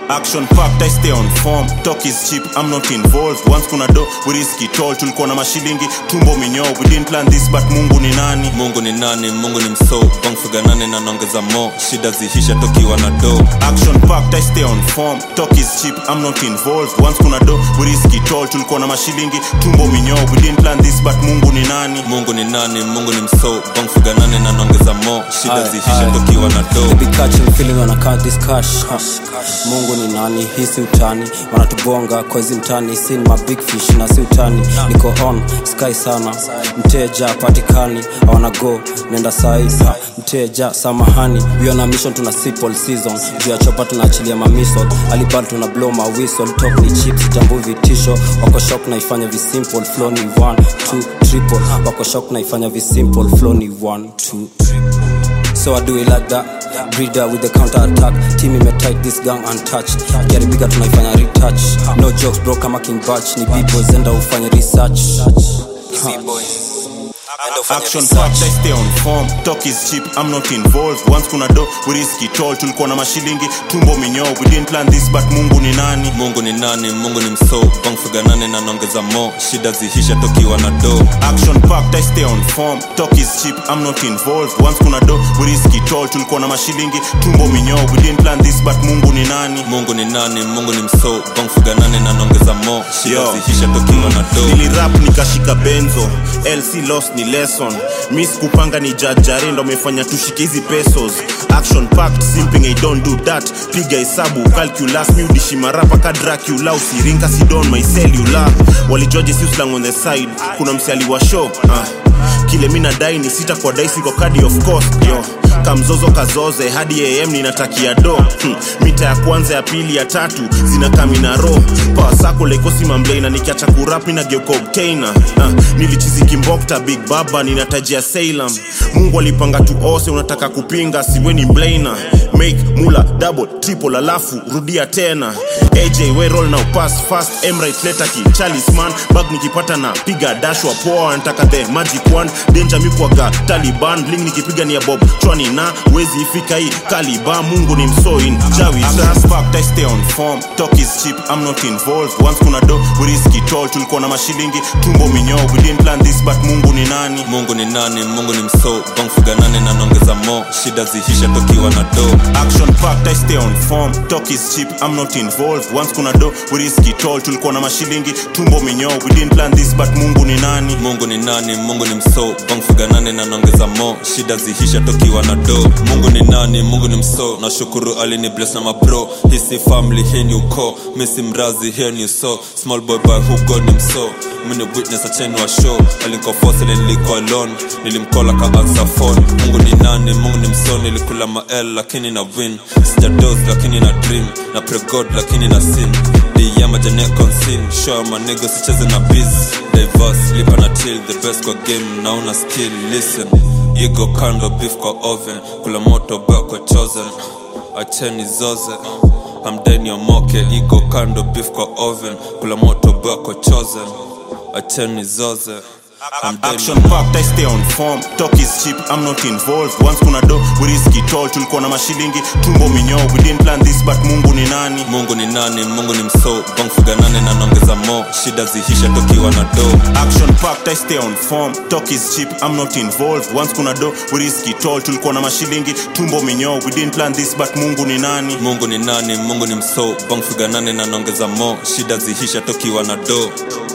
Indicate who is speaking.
Speaker 1: action packed I stay on form talk is cheap I'm not involved once kuna do we risk it all tulikuwa na mashilingi tumbo minyoo we didn't plan this but Mungu ni nani
Speaker 2: mungu ni nani mungu ni mso bangfiga nane na naongeza mo shida zihisha tokiwa na do
Speaker 1: action packed I stay on form talk is cheap I'm not involved once kuna do we risk it all tulikuwa na mashilingi tumbo minyoo we didn't plan this but Mungu ni nani
Speaker 2: mungu ni nani mungu ni mso bangfiga nane na naongeza mo shida
Speaker 3: Aye,
Speaker 2: zihisha
Speaker 3: aye.
Speaker 2: tokiwa na
Speaker 3: They
Speaker 2: do
Speaker 3: be catching feeling wana count this cash ha. mungu ni nani hii si utani wanatubonga kozi mtani si ni mabig fish na si utani niko on sky sana mteja patikani awana go nenda sai ha. mteja samahani wiona mission tuna sipol season juu ya chopa tunaachilia mamisol alibal tuna blow ma whistle top ni chips jambu vitisho wako shop naifanya visimple flow ni 1 2 triple wako shop naifanya visimple flow ni 1 2 So I do it like that Breeder with the counter attack Team ime tight this gang untouched Gary bigger tunaifanya retouch No jokes bro kama King Batch Ni b-boys enda ufanye research
Speaker 1: action packed I stay on form talk is cheap I'm not involved once kuna do we risk it all tulikuwa na mashilingi tumbo minyoo we didn't plan this but Mungu ni nani
Speaker 2: mungu ni nani mungu ni mso bangfiga nane na naongeza mo shida zihisha tokiwa na do
Speaker 1: action packed I stay on form talk is cheap I'm not involved once kuna do we risk it all tulikuwa na mashilingi tumbo minyoo we didn't plan this but Mungu ni nani
Speaker 2: mungu ni nani mungu ni mso bangfiga nane na naongeza mo shida
Speaker 1: Yo.
Speaker 2: zihisha tokiwa na do
Speaker 1: nilirap nikashika benzo lc loss ni lesson mis kupanga ni jajare ndo amefanya tushike hizi pesos action packed simping I don't do that piga hesabu calculus mi udishi marapa ka dracula usiringa sidon my cellular walijoje si uslang on the side kuna msiali wa show ah. kile mi nadai ni sita kwa daisi kwa kadi of course yo kamzozo kazoze hadi am ninatakia do hmm. mita ya kwanza ya pili ya tatu zinakamina ro pawasako lekosi mamblena nikiacha kurap ninageuka obtainer uh, nilichizikimbokta big baba ninatajia salem mungu alipanga tu ose unataka kupinga siweni mblana make mula double triple alafu rudia tena aj we roll now pass fast emright letaki chalisman bag nikipata na piga dashwa poa nataka the magic wand danger mikwaga taliban bling nikipiga ni ya bob chwani na wezi ifika hii kaliba mungu ni msoin jawi packed, I stay on form talk is cheap I'm not involved once kuna do we risk it all tulikuwa na mashilingi tumbo minyoo we didn't plan this but mungu ni nani
Speaker 2: mungu ni nani mungu ni mso bangfiga nane na naongeza mo shida zihisha tokiwa na do
Speaker 1: action packed I stay on form talk is cheap I'm not involved once kuna do we risk it all tulikuwa na mashilingi tumbo minyoo we didn't plan this but mungu ni nani
Speaker 2: mungu ni nani mungu ni mso bangfiga nane na naongeza mo shida zihisha tokiwa na do mungu ni nani mungu ni mso nashukuru alini bless na mabro hisi family hii ni uko misi mrazi here ni so small boy by who god ni mso mini witness acheni wa show alinkofose niliko alone nilimkola ka answer phone mungu ni nani mungu ni mso nilikula mael lakini na win sijados lakini na dream na pray god lakini na sin diyama jane consin show my nigga sicheze na biz diverse lipa na till the best kwa game nauna skill listen igo kando beef kwa oven kula moto bako chosen acheni zoze hamdeni omoke igo kando beef kwa oven kula moto bako chosen acheni zoze hamdeni
Speaker 1: action packed I stay on form talk is cheap I'm not involved once kuna do we risk it all tulikuwa na mashilingi tumbo minyoo we didn't plan this but mungu ni nani
Speaker 2: mungu ni nani mungu ni mso bangfiga nane na naongeza mo shida zihisha tokiwa na do
Speaker 1: action packed I stay on form talk is cheap I'm not involved once kuna do we risk it all tulikuwa na mashilingi tumbo minyoo we didn't plan this but mungu ni nani
Speaker 2: mungu ni nani mungu ni mso bangfiga nane na naongeza mo shida zihisha tokiwa na do